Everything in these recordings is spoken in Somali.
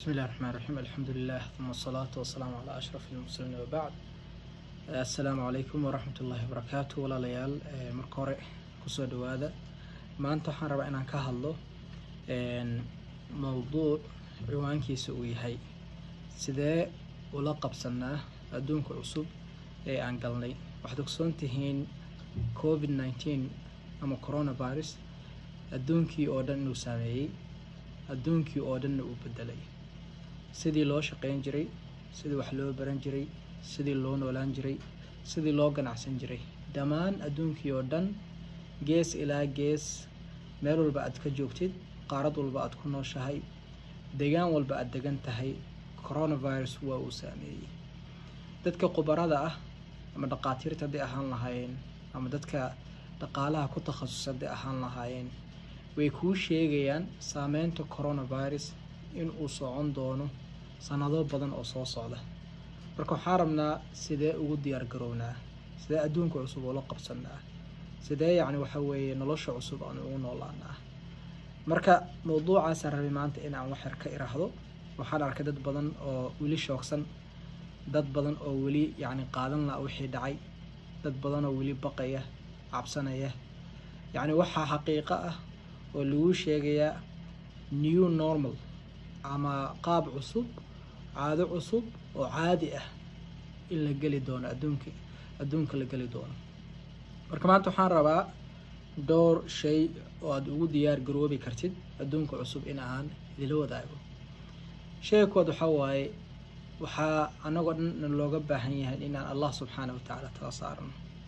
بسم الله الرحمن الرحيم الحمد لله ثم الصلاة والسلام على أشرف المرسلين وبعد السلام عليكم ورحمة الله وبركاته walaalayaal marka hore kusoo dhawaada maanta waxaan rabaa inaan ka hadlo mowduuc ciwaankiisa uu yahay sidee ula qabsanaa adduunka cusub ee aan galnay waxaad ogsoon tihiin covid nineteen ama coronavirus adduunkii oo dhan inuu saameeyey adduunkii oo dhanna uu bedelay sidii loo shaqeyn jiray sidii wax loo baran jiray sidii loo noolaan jiray sidii loo ganacsan jiray dhammaan adduunkii oo dhan gees ilaa gees meel walba aad ka joogtid qaarad walba aad ku nooshahay degaan walba aad degan tahay coronavirus waa uu saameeyey dadka khubarada ah ama dhaqaatiirta hadday ahaan lahaayeen ama dadka dhaqaalaha ku takhasus hadday ahaan lahaayeen way kuu sheegayaan saameynta coronavirus in uu socon doono sanado badan oo soo socda marka waxaan rabnaa sidee ugu diyaar garownaa sidee adduunka cusub ula qabsanaa sidee yacni waxa weeye nolosha cusub aan ugu noolaanaa marka mowduucaasaan rabay maanta in aan waxyar ka iraahdo waxaan arkay dad badan oo weli shoogsan dad badan oo weli yacni qaadan laha wixii dhacay dad badan oo weli baqaya cabsanaya yacni waxaa xaqiiqo ah oo lagu sheegayaa new normal ama qaab cusub caado cusub oo caadi ah in la geli doono adduunka adduunka la geli doono marka maanta waxaan rabaa dhowr shay oo aada ugu diyaar garoobi kartid adduunka cusub in aan idila wadaago shayga kowaad waxaa waaye waxaa anagoo dhan looga baahan yahay inaan allah subxaana wa tacaala tala saarno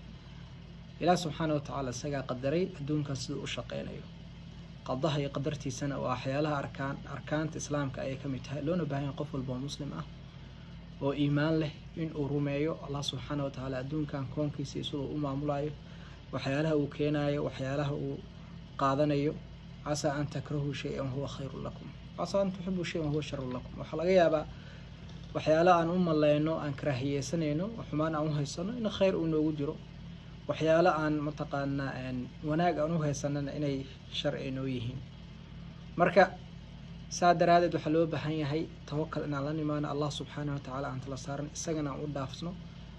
ilaah subxaana wa tacaala isagaa qadaray adduunkan siduu u shaqeynayo qadaha iyo qadartiisana waa waxyaalaha arkaan arkaanta islaamka ayay ka mid tahay loona baahan yahay qof walba oo muslim ah oo iimaan leh in uu rumeeyo allah subxaana wa tacaala adduunkan koonkiisa isagoo u maamulayo waxyaalaha uu keenayo waxyaalaha uu qaadanayo casaa an takrahuu shay-an huwa khayrun lakum casaa an tuxibuu shay-an huwa sharun lakum waxaa laga yaabaa waxyaala aan u maleyno aan karaahiyeysanayno xumaan aan u haysano in khayr uu noogu jiro waxyaalo aan mataqaanaa wanaag aan u haysanana inay sharci noo yihiin marka saa daraadeed waxaa loo baahan yahay tawakal inaan la nimaano allah subxaana wa tacaala aan tala saaran isagana aan u dhaafsno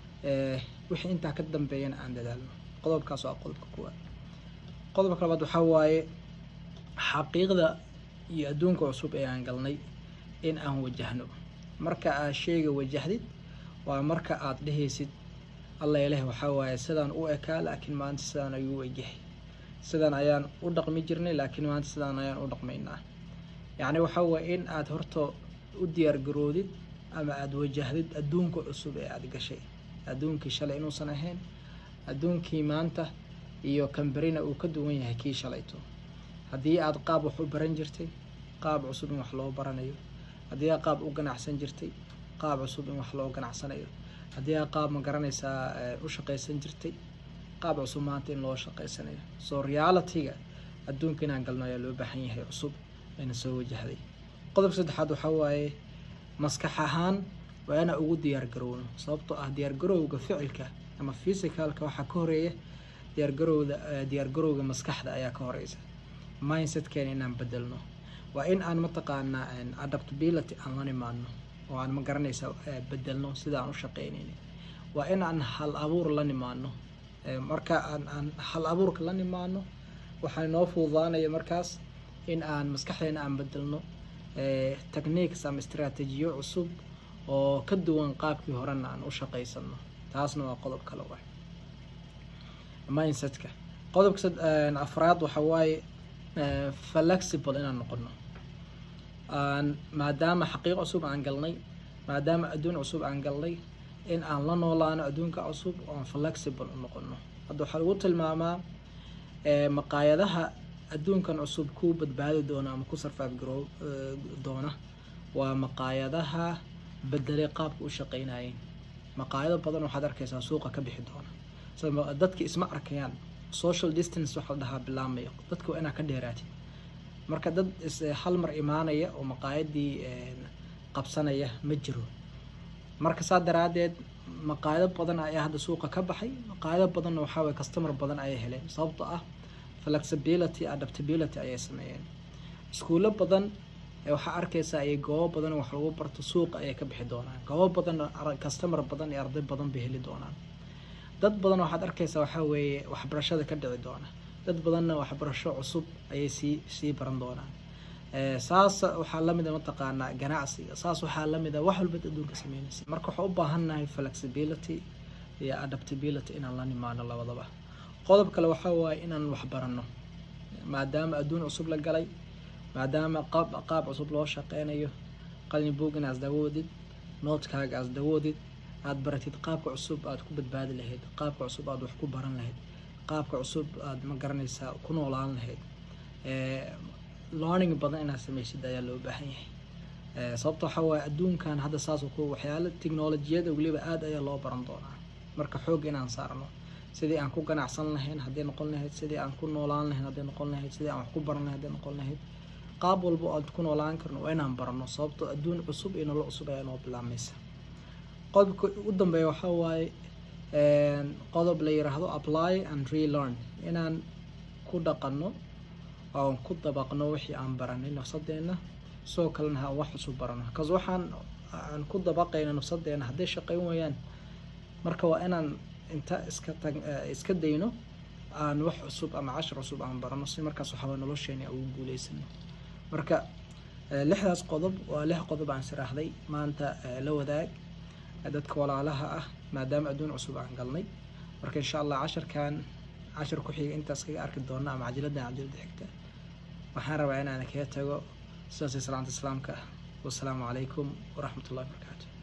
wixii intaa ka dambeeyana aan dadaalno qodobkaas waa qodobka kuwaad qodobka labaad waxaa waaye xaqiiqda iyo adduunka cusub ee aan galnay in aan wajahno marka aad sheyga wajahdid waa marka aada dhehaysid alla ileh waxaa waaye sidaan u ekaa laakiin maanta sidaan ayuu egyahay sidaan ayaan u dhaqmi jirnay laakiin maanta sidaan ayaan u dhaqmaynaa yacni waxaa waaye in aada horta u diyaar garoodid ama aada wajahdid adduunka cusub ee aada gashay adduunkii shalay inuusan ahayn adduunkii maanta iyo kamberina uu ka duwan yahay kii shalayto haddii aada qaab wax u baran jirtay qaab cusub in wax loo baranayo haddii aad qaab u ganacsan jirtay qaab cusub in wax loo ganacsanayo haddii aad qaab ma garanaysaa u shaqaysan jirtay qaab cusub maanta in loo shaqaysanayo so realityga adduunka inaan galno ayaa loo baahan yahay cusub ayna soo wajahday qodobka saddexaad waxaa waaye maskax ahaan waa inaa ugu diyaar garowno sababtoo ah diyaargarowga ficilka ama physicalka waxaa ka horeeya diyaargarowda diyaargarowga maskaxda ayaa ka horeysa mindsetkeena inaan bedelno waa in aan mataqaanaa adaptability aan la nimaano oo aan ma garanaysa bedelno sida aan u shaqeynayna waa in aan hal abuur la nimaano marka aan aan hal abuurka la nimaano waxaa inoo fududaanaya markaas in aan maskaxdeena aan bedelno techniques ama istraatiijiyo cusub oo ka duwan qaabkii horena aan u shaqaysano taasna waa qodob kale wa mindsetka qodobka afraad waxa waaye flexible inaan noqono aan maadaama xaqiiq cusub aan galnay maadaama adduun cusub aan galnay in aan la noolaano adduunka cusub oon flexible u noqono hadda waxaa lagu tilmaamaa maqaayadaha adduunkan cusub ku badbaadi doona ama ku sarfaaf garoo doona waa maqaayadaha bedelay qaabka u shaqeynayeen maqaayado badan waxaad arkaysaa suuqa ka bixi doona dadki isma arkayaan social distance waxaa la dhahaa bilaamayo dadka waa inaa ka dheeraatid marka dad hal mar imaanaya oo maqaayadii qabsanaya ma jiro marka saa daraadeed maqaayado badan ayaa hadda suuqa ka baxay maqaayado badanna waxaa waye customer badan ayay heleen sababtoo ah flexibility adaptability ayay sameeyeen iskuulo badan waxaa arkaysaa ay goobo badan wax lagu barto suuqa ayay ka bixi doonaan goobo badan customer badan iyo arday badan bay heli doonaan dad badan waxaad arkaysaa waxaa weeye waxbarashada ka dhici doona dad badanna waxbarasho cusub ayay sii sii baran doonaan saas waxaa lamida mataqaanaa ganacsiga saas waxaa lamida wax walba adduunka sameynaysa marka waxaa u baahannahay flexibility iyo adaptability inaan la nimaano labadaba qodob kale waxaa waaye inaan waxbaranno maadaama adduun cusub la galay maadaama qaab qaab cusub loo shaqeynayo qalin boog inaad dawoodid noodkaaga aad dawoodid aad baratid qaabka cusub aad ku badbaadi lahayd qaabka cusub aad wax ku baran lahayd qaabka cusub aad ma garanaysaa ku noolaan lahayd learning badan inaad sameysid ayaa loo baahan yahay sababta waxaa waaye adduunkan hadda saas ku waxyaala technolojiyada weliba aada ayaa loo baran doonaa marka xoog inaan saarno sidii aan ku ganacsan lahayn hadday noqon lahayd sidii aan ku noolaan lahayn hadday noqon lahayd sidii aan wax ku baran lahayn hadday noqon lahayd qaab walba aad ku noolaan karno waa inaan barano sababto adduun cusub iyo nolol cusub ayaa noo bilaabmaysa qodobka u dambeeya waxaa waaye qodob la yiraahdo apply and relearn inaan ku dhaqanno oon ku dabaqno wixii aan baranay nafsadeena sidoo kalena ha wax cusub barano bcause waxaan aan ku dabaqayno nafsadeena hadday shaqayn waayaan marka waa inaan inta iska tag iska dayno aan wax cusub ama cashar cusub aan barano si markaas waxaaba nolosheena ugu guuleysano marka lixdaas qodob waa lix qodob aan siraahday maanta la wadaag dadka walaalaha ah maadaama adduun cusub aan galnay marka insha allah casharkan cashar ku xiga intaas kaga arki doona ama cajiladan cajiladda xigta waxaan rabaa inaan kaga tago sidaas salaanta islaamka wasalaamu calaykum waraxmat ullahi wabarakaatu